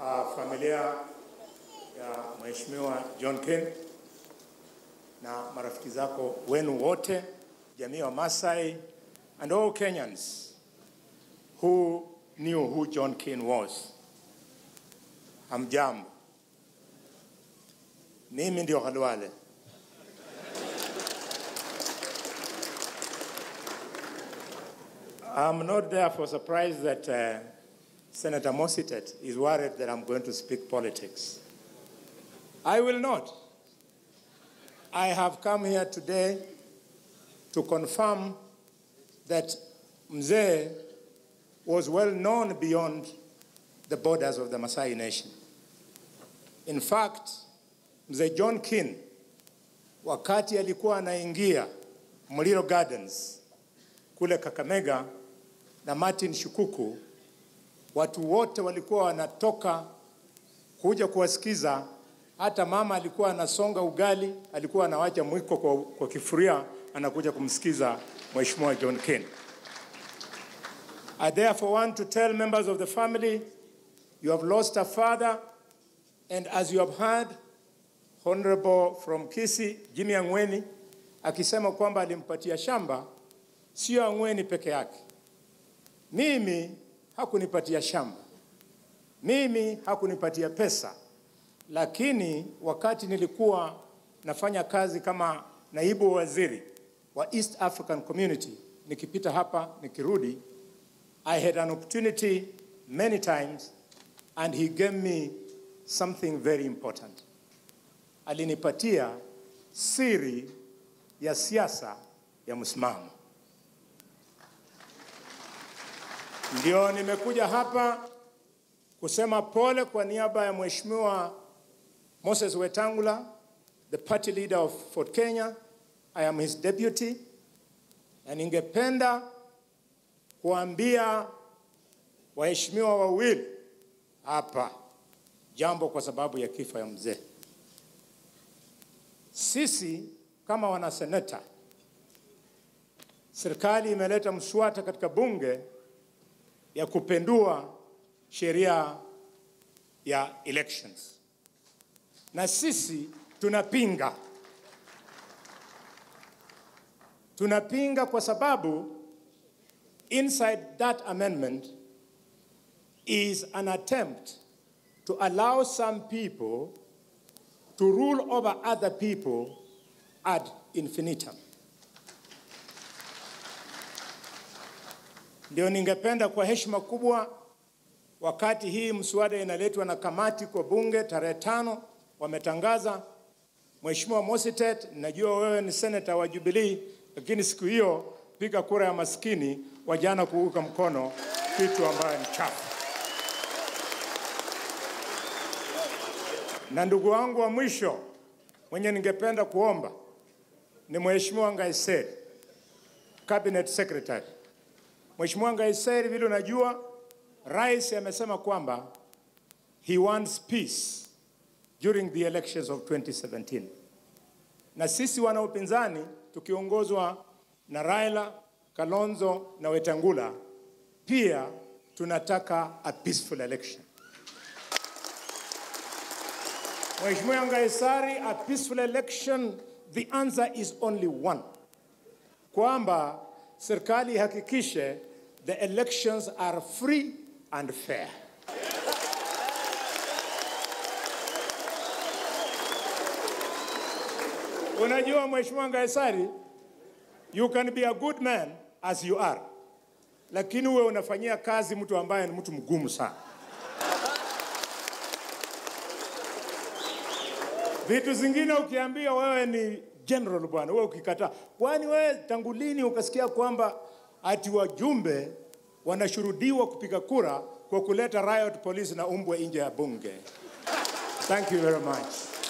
uh, familia ya Mheshimiwa John Ken na marafiki zako wenu wote, jamii wa Masai and all Kenyans who knew who John Ken was. Hamjambo. Mimi ndio Khalwale. I'm not therefore surprised that uh, Senator Mositet is worried that I'm going to speak politics. I will not. I have come here today to confirm that Mzee was well known beyond the borders of the Maasai nation. In fact, Mzee John Kin wakati alikuwa anaingia Muliro Gardens kule Kakamega na Martin Shukuku, watu wote walikuwa wanatoka kuja kuwasikiza. Hata mama alikuwa anasonga ugali, alikuwa anawacha mwiko kwa, kwa kifuria, anakuja kumsikiza Mheshimiwa John Ken. I therefore want to tell members of the family, you have lost a father, and as you have heard, Honorable from Kisii, Jimmy Ang'weni, akisema kwamba alimpatia shamba, sio Ang'weni peke yake. Mimi hakunipatia shamba, mimi hakunipatia pesa, lakini wakati nilikuwa nafanya kazi kama naibu waziri wa East African Community, nikipita hapa nikirudi, I had an opportunity many times and he gave me something very important. Alinipatia siri ya siasa ya msimamo. Ndio nimekuja hapa kusema pole kwa niaba ya Mheshimiwa Moses Wetangula, the party leader of Ford Kenya. I am his deputy, na ningependa kuambia waheshimiwa wawili hapa jambo kwa sababu ya kifo ya mzee. Sisi kama wanaseneta, serikali imeleta mswada katika bunge ya kupendua sheria ya elections, na sisi tunapinga. Tunapinga kwa sababu inside that amendment is an attempt to allow some people to rule over other people ad infinitum. Ndio ningependa kwa heshima kubwa, wakati hii mswada inaletwa na kamati kwa bunge tarehe tano, wametangaza Mheshimiwa Mositet, najua wewe ni seneta wa Jubilee, lakini siku hiyo piga kura ya maskini, wajana kuuka mkono kitu ambayo ni chafu. Na ndugu wangu wa mwisho mwenye ningependa kuomba ni Mheshimiwa Ngaiseri, Cabinet Secretary. Mheshimiwa Ngaiseri, vile unajua, rais amesema kwamba he wants peace during the elections of 2017, na sisi wana upinzani tukiongozwa na Raila, Kalonzo na Wetangula pia tunataka a peaceful election. Mheshimiwa Ngaisari, a peaceful election, the answer is only one, kwamba serikali ihakikishe the elections are free and fair. Unajua Mheshimiwa Ngaisari, you can be a good man as you are, lakini uwe unafanyia kazi mtu ambaye ni mtu mgumu sana. Vitu zingine ukiambia wewe ni general bwana, wewe ukikataa, kwani wewe tangu lini ukasikia kwamba ati wajumbe wanashurudiwa kupiga kura kwa kuleta riot police na umbwa nje ya bunge? Thank you very much.